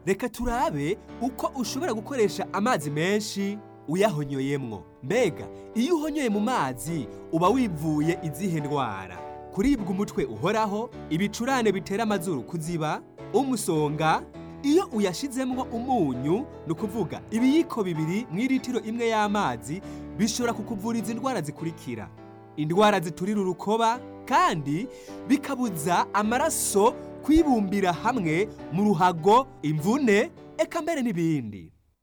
reka turabe uko ushobora gukoresha amazi menshi uyahonyoyemwo mbega iyo uhonyoye mu mazi uba wivuye izihe ndwara kuribwa umutwe uhoraho ibicurane bitera amazuru kuziba umusonga iyo uyashizemwo umunyu ni ukuvuga ibiyiko bibiri mu iritiro imwe y'amazi bishobora kukuvuriza indwara zikurikira indwara ziturira urukoba kandi bikabuza amaraso kwibumbira hamwe mu ruhago imvune eka mbere n'ibindi